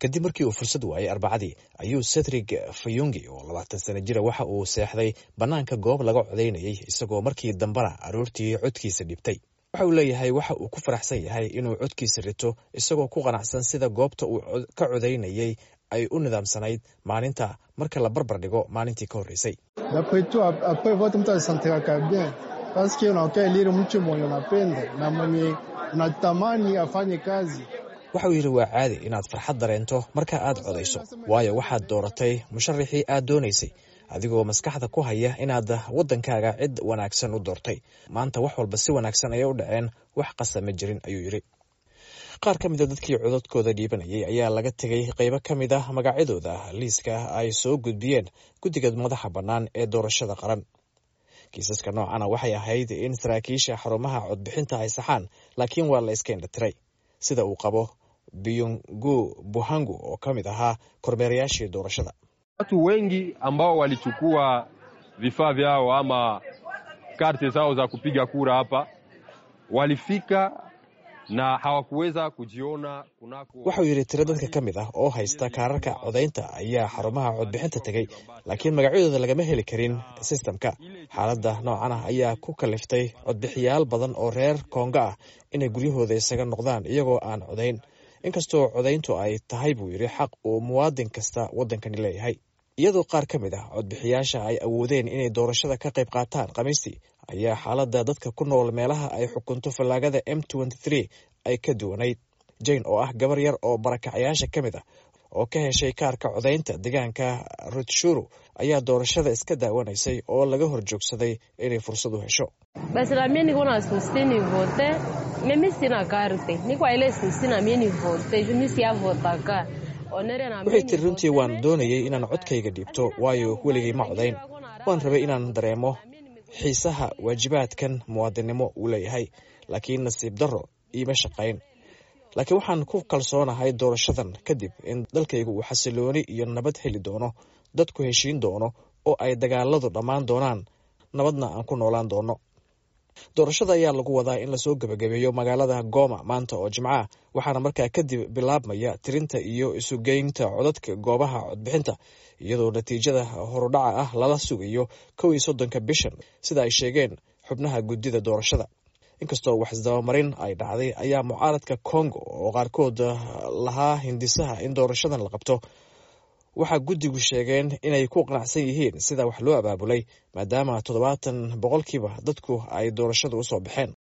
kadib markii uu fursad waayay arbacadii ayuu cedrig fayungi oo labaatan sana jira waxa uu seexday bannaanka goob laga codaynayay isagoo markii dambena aroortii codkiisa dhibtay waxa uu leeyahay waxa uu ku faraxsan yahay inuu codkiisa rito isagoo ku qanacsan sida goobta uu ka codaynayay ay u nidaamsanayd maalinta marka la barbar dhigo maalintii ka horreysay waxa uu yidhi waa caadi inaad farxad dareento marka aad codayso waayo waxaad dooratay musharaxii aad doonaysay adigoo maskaxda ku haya inaad waddankaaga cid wanaagsan u doortay maanta wax walba si wanaagsan ayay u dhaceen wax qasa ma jirin ayuu yidhi qaar ka mida dadkii codadkooda dhiibanayay ayaa laga tegay qaybo ka mid ah magacyadooda liiska ay soo gudbiyeen guddiga madaxa bannaan ee doorashada qaran kiisaska noocana waxay ahayd in saraakiisha xarumaha codbixinta ay saxaan laakiin waa la iska indhatiray sida uu qabo biyungu buhangu oo ka mid ahaa kormeerayaashii doorashada watu wengi ambao walichukua vifaa vyao ama karte zao za kupiga kura hapa walifika na hawakuweza kujiona kunako. Waxau yidhi tiro dadka ka mid ah oo haysta kaararka codaynta ayaa xarumaha codbixinta tegey laakiin magacyadooda lagama heli karin sistamka xaaladda noocan ah ayaa ku kaliftay codbixiyaal badan oo reer kongo ah inay guryahooda isaga noqdaan iyagoo aan codayn inkastoo codayntu ay tahay buu yidhi xaq uu muwaadin kasta waddankani leeyahay iyadoo qaar ka mid ah codbixiyaasha ay awoodeen inay doorashada ka qayb qaataan khamiistii ayaa xaaladda dadka ku nool meelaha ay xukunto fallaagada m ay ka duwanayd jane oo ah gabar yar oo barakacayaasha ka mid ah oo ka heshay kaarka codaynta deegaanka rutshuru ayaa doorashada iska daawanaysay oo laga hor joogsaday inay fursad u hesho waxay tiri runtii waan doonayay inaan codkayga dhiibto waayo weligay ma codayn waan rabay inaan dareemo xiisaha waajibaadkan muwaadinnimo uu leeyahay laakiin nasiib darro iima shaqayn laakiin waxaan ku kalsoonahay doorashadan kadib in dalkaygu uu xasilooni iyo nabad heli doono dadku heshiin doono oo ay dagaaladu dhammaan doonaan nabadna aan ku noolaan doono doorashada ayaa lagu wadaa in lasoo gebagabeeyo magaalada goma maanta oo jimco ah waxaana markaa kadib bilaabmaya tirinta iyo isugeynta codadka goobaha codbixinta iyadoo natiijada horudhaca ah lala sugayo kow iyo soddonka bishan sida ay sheegeen xubnaha guddida doorashada inkastoo wax isdabamarin ay dhacday ayaa mucaaradka kongo oo qaarkood lahaa hindisaha in doorashadan la qabto waxaa guddigu sheegeen inay ku qanacsan yihiin sida wax loo abaabulay maadaama toddobaatan boqolkiiba dadku ay doorashada u soo baxeen